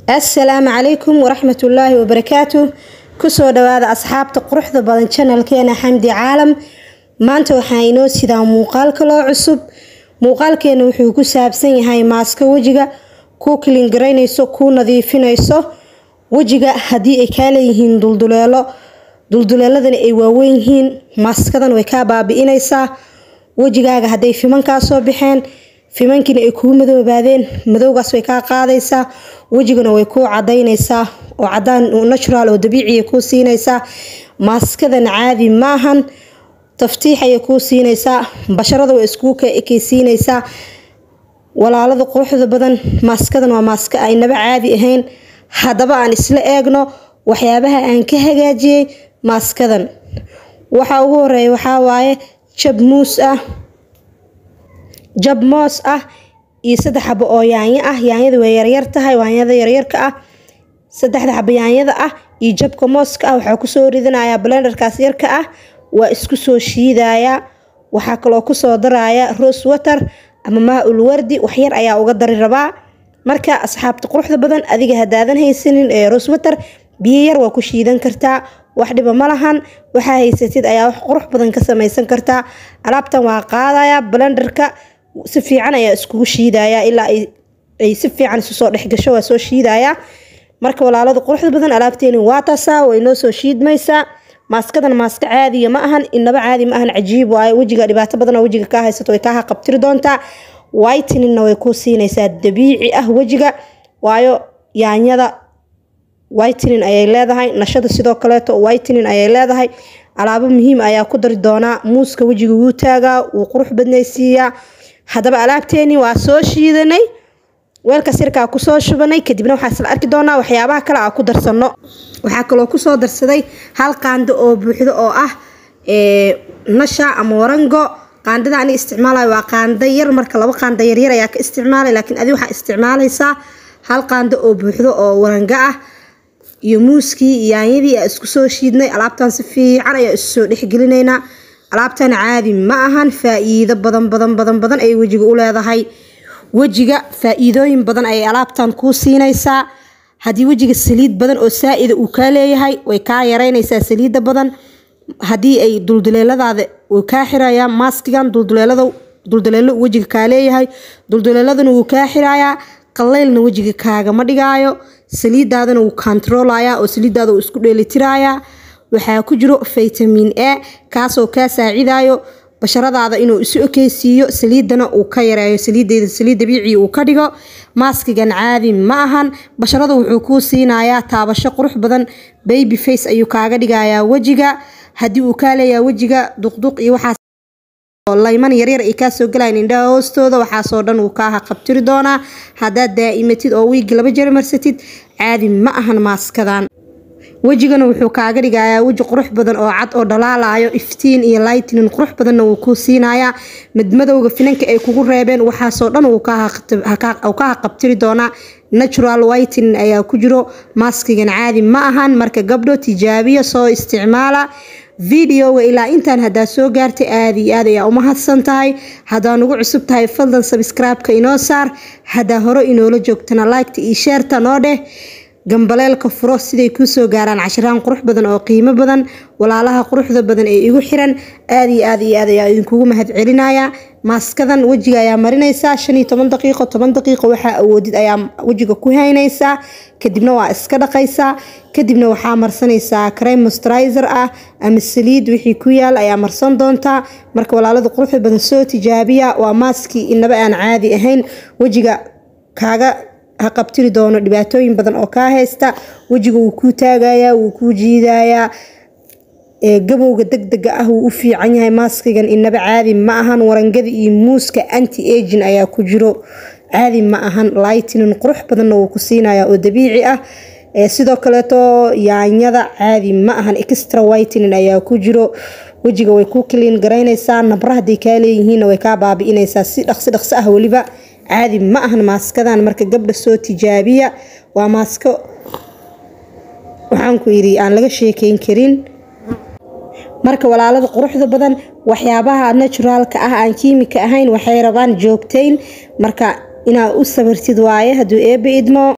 assalaamu calaykum waraxmatullaahi wabarakaatu kusoo dhawaada asxaabta quruxda badan janalkeena xamdi caalam maanta waxaa inoo sidaa muuqaal kaloo cusub muuqaalkeena wuxuu ku saabsan yahay maaska wejiga kuu kilingaraynayso kuu nadiifinayso wejiga haddii ay kaa leeyihiin dulduleelo dulduleeladani ay waaweyn yihiin maaskadan way kaa baabi-inaysaa wejigaaga hadday fimankaa soo baxeen fimankiina ay kuu madoobaadeen madowgaas way kaa qaadaysaa wejigana way kuu cadaynaysaa oo cadaan natural oo dabiiciya kuu siinaysaa maaskadan caadi maahan taftiix ayay kuu siinaysaa basharada way iskuu ka ekeysiinaysaa walaalada quruxda badan maaskadan waa maaska aynaba caadi ahayn haddaba aan isla eegno waxyaabaha aan ka hagaajiyey maaskadan waxaa ugu horeeya waxaa waaye jab muus ah jab moos ah iyo saddex xabo oo yaanyo ah yaanyada way yaryar tahay yaanyada yaryarka ah saddexda xabo yaanyada ah iyo jabka mooska ah waxaa kusoo ridanayaa blenderkaas yarka ah waa isku soo shiidayaa waxaa kaloo kusoo daraya rose water ama maa-ul wardi waxyar ayaa uga dari rabaa marka asxaabta quruxda badan adiga hadaadan haysanin ee rose water biyo yar waa ku shiidan kartaa wax dhiba ma lahan waxaa haysatid ayaa wax qurux badan ka samaysan kartaa alaabtan waa qaadaya blenderka si fiican ayaa iskugu shiidaya ilaa ay si fiican isu soo dhexgasho waa soo shiidaya marka walaalada quruxda badan alaabteeni waa taasaa way noo soo shiidmaysaa maaskadan maaska caadiya ma ahan inaba caadi ma ahan cajiib waayo wejiga dhibaato badan oo wejiga kaa haysato way kaa haqabtiri doontaa whiteninna way kuu siinaysaa dabiici ah wejiga waayo yaanyada whitenin ayay leedahay nashada sidoo kaleeto whitenin ayay leedahay alaabo muhiim ayaa ku dari doonaa muuska wejiga wuu taagaa wuu qurux badnaysiiyaa haddaba alaabteeni waa soo shiidanay weelka sirkaa kusoo shubanay kadibna waxaa isla arki doonaa waxyaabaha kale aa ku darsano waxaa kaloo kusoo darsaday hal qaando oo buuxdo oo ah nasha ama warango qaandada ani isticmaalayo waa qaando yar marka laba qaando yaryar ayaa ka isticmaalay laakiin adi waxaa isticmaalaysaa hal qaando oo buuxdo oo warango ah iyo muuskii iyo yaanyadii aa isku soo shiidnay alaabtan si fiican ayaa isu soo dhexgelinaynaa alaabtan caadi ma ahan faa-iido badan badan badan badan ayay wejiga u leedahay wejiga faa-iidooyin badan ayay alaabtan kuu siinaysaa haddii wejiga saliid badan oo saa-ida uu kaa leeyahay way kaa yareynaysaa saliidda badan haddii ay dulduleeladaada uu kaa xirayaa maaskigan dulduleelada dulduleelo wejiga kaa leeyahay dulduleeladana wuu kaa xirayaa qalaylna wejiga kaagama dhigaayo saliidaadana wuu kontaroolayaa oo saliidaada uu isku dheelitirayaa waxaa ku jiro vitamin a kaasoo kaa saacidayo basharadaada inuu isu ekeysiiyo saliidana uu ka yareeyo saliideeda saliid dabiici uu ka dhigo maaskigan caadi ma ahan basharada wuxuu kuu siinayaa taabasho qurux badan baby face ayuu kaaga dhigayaa wejiga haddii uu kaa leeyahay wejiga duqduq iyo waxaas layman yaryar ay kaasoo galayan indhaha hoostooda waxaasoo dhan uu kaa haqabtiri doonaa haddaad daa'imatid oo wiigi laba jeer marsatid caadi ma ahan maaskadan wejigana wuxuu kaaga dhigayaa weji qurux badan oo cad oo dhalaalayo iftiin iyo lightnin qurux badanna wuu kuu siinayaa madmadowga finanka ay kugu reebeen waxaasoo dhan uu ka haqabtiri doonaa natural whitenin ayaa ku jiro maaskigan caadi ma ahan marka gabdho tijaabiya soo isticmaala videoga ilaa intaan haddaa soo gaartay aada iyo aad ayaa umahadsan tahay haddaa nugu cusub tahay fadlan sabscribe-ka inoo saar haddaa hore inoola joogtana liketa iyo sheerta noo dheh gambaleelka furo siday kuu soo gaaraan cashiraan qurux badan oo qiimo badan walaalaha quruxda badan ee igu xiran aada iyo aad iyo aad ayaa idinkugu mahad celinaya maaskadan wejiga ayaa marinaysaa shan iyo toban daqiiqo toban daqiiqo waxaa awoodid ayaa wejiga ku haynaysaa kadibna waa iska dhaqaysaa kadibna waxaa marsanaysaa crime mosturizer ah ama saliid wixii ku yaal ayaa marsan doontaa marka walaalada quruxda badan soo tijaabiya waa maaskii inaba aan caadi ahayn wejiga kaaga haqabtiri doono dhibaatooyin badan oo kaa haysta wejiga wuu kuu taagayaa wuu kuu jiidayaa gabowga degdega ah wuu u fiican yahay maaskigan inaba caadi ma ahan warangada iyo muuska anti agin ayaa ku jiro caadi ma ahan lightnin qurux badanna wuu ku siinayaa oo dabiici ah sidoo kaleeto yaanyada caadi ma ahan extra whitenin ayaa ku jiro wejiga way kuu kaliin garaynaysaa nabra hadday kaa leeyihiinna way kaa baabi-inaysaa si dhaqsi dhaqsi ah weliba caadi ma ahan maaskadan marka gabdha soo tijaabiya waa maasko waxaanku yidhi aan laga sheekeyn karin marka walaalada quruxda badan waxyaabaha naturaalka ah aan kiimika ahayn waxay rabaan joogtayn marka inaad u sabirtid waaye hadduu eebbe idmo